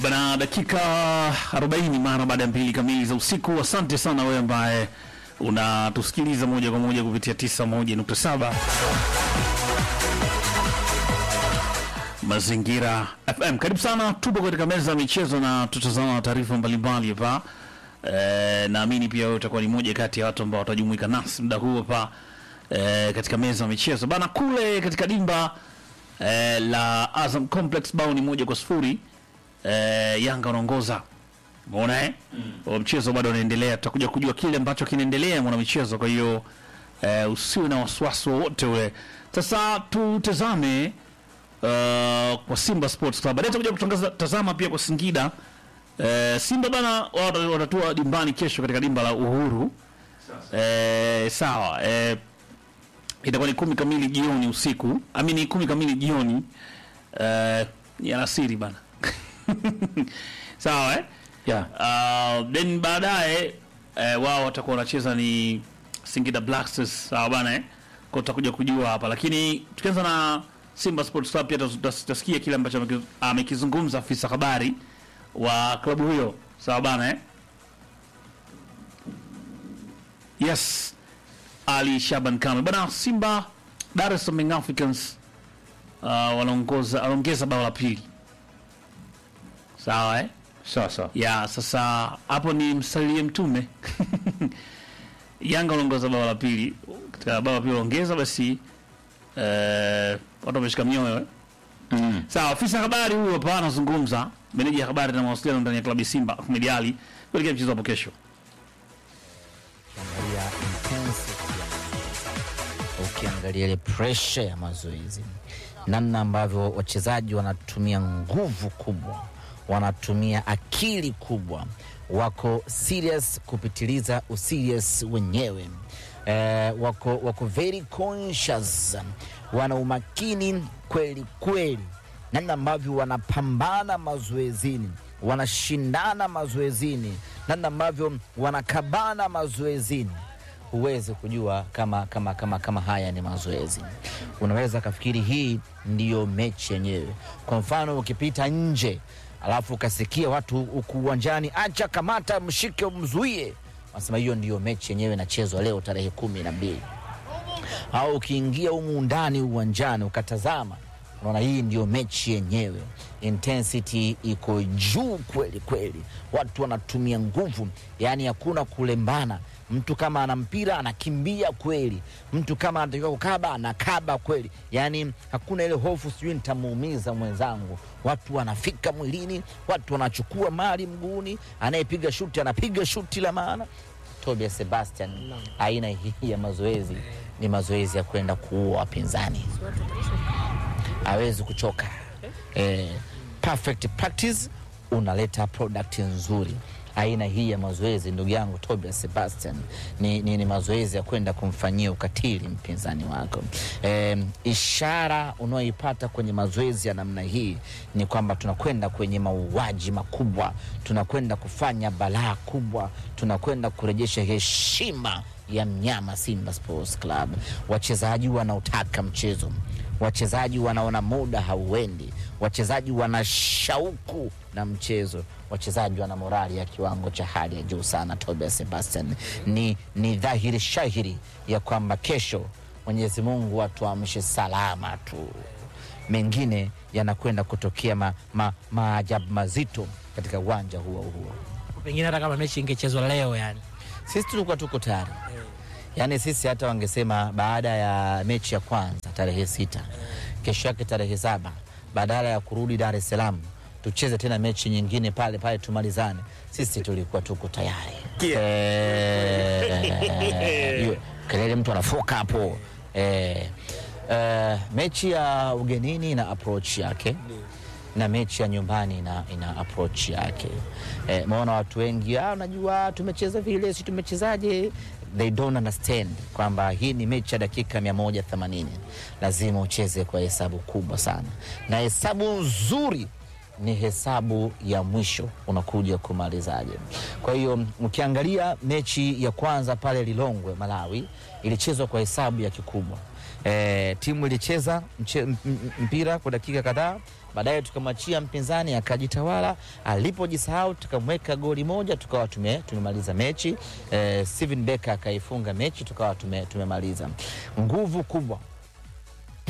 Bana, dakika 40 mara baada ya mbili kamili za usiku. Asante sana wewe ambaye unatusikiliza moja kwa moja kupitia 91.7 Mazingira FM. Karibu sana, tupo katika meza ya michezo na tutazama taarifa mbalimbali hapa. E, naamini pia wewe utakuwa ni moja kati ya watu ambao watajumuika nasi muda huu hapa e, katika meza ya michezo bana. Kule katika dimba e, la Azam Complex bao ni moja kwa sifuri e, Yanga wanaongoza Umeona eh? Mm. Mchezo bado unaendelea, tutakuja kujua kile ambacho kinaendelea mwana michezo. Kwa hiyo eh, usiwe na wasiwasi wowote ule. Sasa tutazame uh, kwa Simba Sports Club. Baadaye tutakuja kutangaza tazama pia kwa Singida. Eh, Simba bana wata- watatua dimbani kesho katika dimba la Uhuru. Eh, sawa. Eh, itakuwa ni kumi kamili jioni usiku. Amini kumi kamili jioni. Eh, ni alasiri bana. sawa eh? Yeah. Uh, then baadaye eh, wao watakuwa wanacheza ni Singida Black Stars sawa bana eh? Kwa tutakuja kujua hapa, lakini tukianza na Simba Sports Club pia tutas- tutas- tutasikia kile ambacho ameki- amekizungumza afisa habari wa klabu hiyo sawa bana eh? Yes, Ali Shaban Kamwe bana. Simba Dar es Salaam Young Africans uh, wanaongoza wanaongeza bao la pili sawa eh? Sawa sawa. ya sasa hapo ni msalie mtume Yanga wanaongoza bao la pili, katika bao la pili wanaongeza basi, eh, watu wameshika mioyo eh. Mm. Sawa, afisa habari huyo hapa anazungumza, meneja ya habari na mawasiliano ndani ya klabu ya Simba Ahmed Ali kuelekea mchezo hapo kesho. ukiangalia intensity ya mazoezi, ukiangalia ile pressure ya mazoezi, namna ambavyo wachezaji wanatumia nguvu kubwa, wanatumia akili kubwa, wako serious kupitiliza userious wenyewe eh, wako, wako very conscious, wana umakini kweli kweli namna ambavyo wanapambana mazoezini, wanashindana mazoezini, namna ambavyo wanakabana mazoezini, huwezi kujua kama, kama, kama, kama haya ni mazoezi. Unaweza kafikiri hii ndiyo mechi yenyewe. Kwa mfano ukipita nje alafu ukasikia watu huku uwanjani, acha, kamata, mshike, mzuie, wanasema hiyo ndiyo mechi yenyewe inachezwa leo tarehe kumi na mbili au ukiingia humu ndani uwanjani ukatazama, unaona hii ndio mechi yenyewe. Intensity iko juu kweli kweli, watu wanatumia nguvu, yaani hakuna kulembana. Mtu kama ana mpira anakimbia kweli, mtu kama anatakiwa kukaba anakaba kweli, yaani hakuna ile hofu, sijui nitamuumiza mwenzangu. Watu wanafika mwilini, watu wanachukua mali mguuni, anayepiga shuti anapiga shuti la maana. Tobias Sebastian, aina hii ya mazoezi ni mazoezi ya kwenda kuua wapinzani, hawezi kuchoka. Eh, perfect practice unaleta product nzuri. Aina hii ya mazoezi ndugu yangu Tobias Sebastian ni, ni, ni mazoezi ya kwenda kumfanyia ukatili mpinzani wako. Eh, ishara unaoipata kwenye mazoezi ya namna hii ni kwamba tunakwenda kwenye mauaji makubwa, tunakwenda kufanya balaa kubwa, tunakwenda kurejesha heshima ya mnyama Simba Sports Club. Wachezaji wanaotaka mchezo, wachezaji wanaona muda hauendi, wachezaji wana shauku na mchezo, wachezaji wana morali ya kiwango cha hali ya juu sana. Tobias Sebastian, ni, ni dhahiri shahiri ya kwamba kesho Mwenyezi Mungu atuamshe salama tu, mengine yanakwenda kutokea ma, ma, maajabu mazito katika uwanja huo huo. pengine hata kama mechi ingechezwa leo yani Sisi tulikuwa tuko tayari, yaani sisi hata wangesema baada ya mechi ya kwanza tarehe sita, kesho yake tarehe saba, badala ya kurudi Dar es Salaam tucheze tena mechi nyingine pale pale tumalizane, sisi tulikuwa tuko tayari. Eh, hiyo kelele mtu anafoka hapo eh, eh, mechi ya ugenini ina approach yake na mechi ya nyumbani ina, ina approach yake. Eh, maona watu wengi ah, unajua tumecheza vile, si tumechezaje? They don't understand kwamba hii ni mechi ya dakika 180 lazima ucheze kwa hesabu kubwa sana, na hesabu nzuri ni hesabu ya mwisho unakuja kumalizaje. Kwa hiyo ukiangalia mechi ya kwanza pale Lilongwe Malawi ilichezwa kwa hesabu ya kikubwa. E, timu ilicheza mche, m- m- mpira kwa dakika kadhaa baadaye tukamwachia mpinzani akajitawala. Alipojisahau tukamweka goli moja, tukawa tume, tumemaliza mechi eh, Steven Becker akaifunga mechi, tukawa tume, tumemaliza. Nguvu kubwa